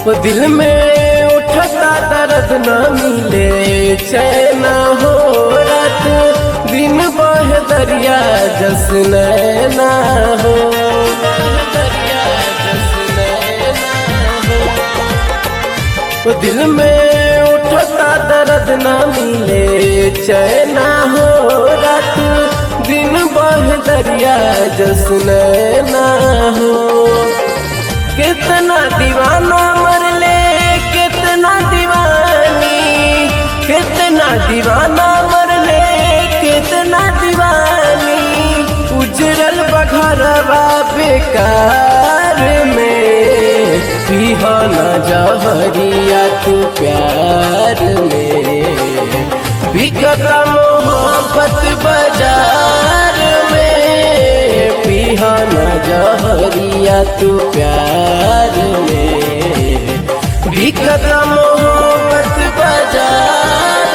वो दिल में उठता दर्द न मिले चैन हो रात दिन बह दरिया जस नैना हो दरिया जस नैना हो वो दिल में उठता दर्द न मिले चैना हो रात दिन बह दरिया जस नैना हो कितना दीवाना मरले कितना दीवानी कितना दीवाना मरले कितना दीवानी उजरल बघरवा बेकार में पिहाना जहरिया तू प्यार में बिकता मोहब्बत बाजार में पिहाना जहरिया तू प्यार में बिकता मोहब्बत बाजार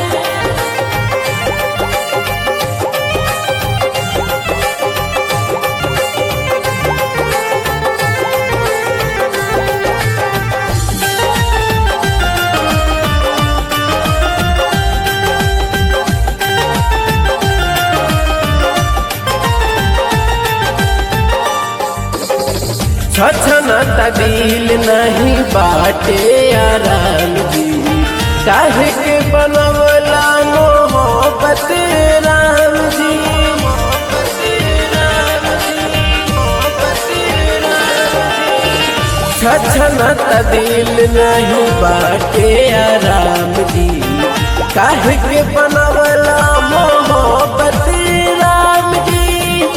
छछनत दिल नहीं बाटे आराम जी काहे के बनवला मोहब्बत राम जी छछनत दिल नहीं बाटे आराम जी काहे के बनवला मोहब्बत राम जी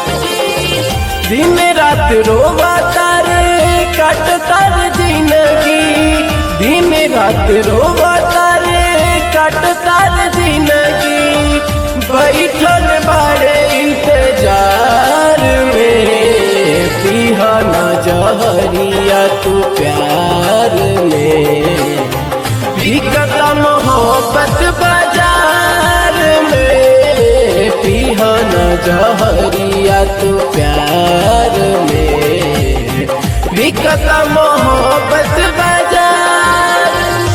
दिन रात रोवा तारे कट तर जिंदगी दिन रात रोवा तारे कट तर जिंदगी बैठल बड़े इंतजार में पिहाना जहरिया तू प्यार में बिकता मोहब्बत बाजार में पिहाना जहरिया तू प्यार में बिकता मोहब्बत बाजार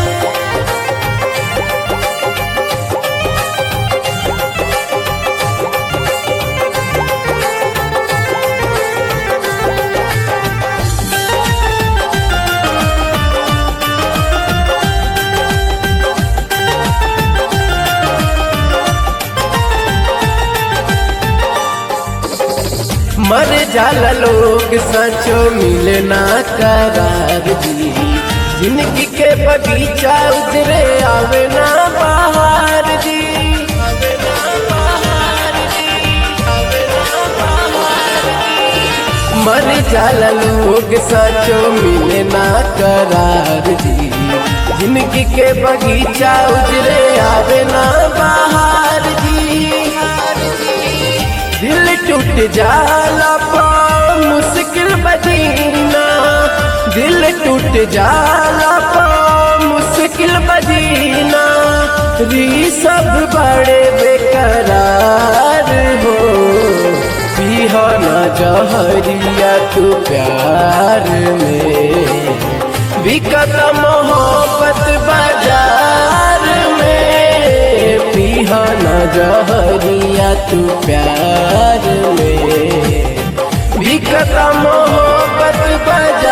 मर जाला लोग सचो मिले ना करार जी जिंदगी के बगीचा उजरे आवे ना बाहर जी आवे ना बाहर जी, आवे ना बाहर जी। मर जाला लोग सचो मिले ना करार जी जिंदगी के बगीचा उजरे आवे ना बाहर जी दिल टूट जाला पा मुश्किल बदीना दिल टूट जाला पा मुश्किल बदीना री सब बड़े बेकरार हो पिहाना जहरिया तू प्यार में बिकत मोहब्बत बाजार में पिहाना जहरिया तू प्यार में बिकत मोहब्बत बाजार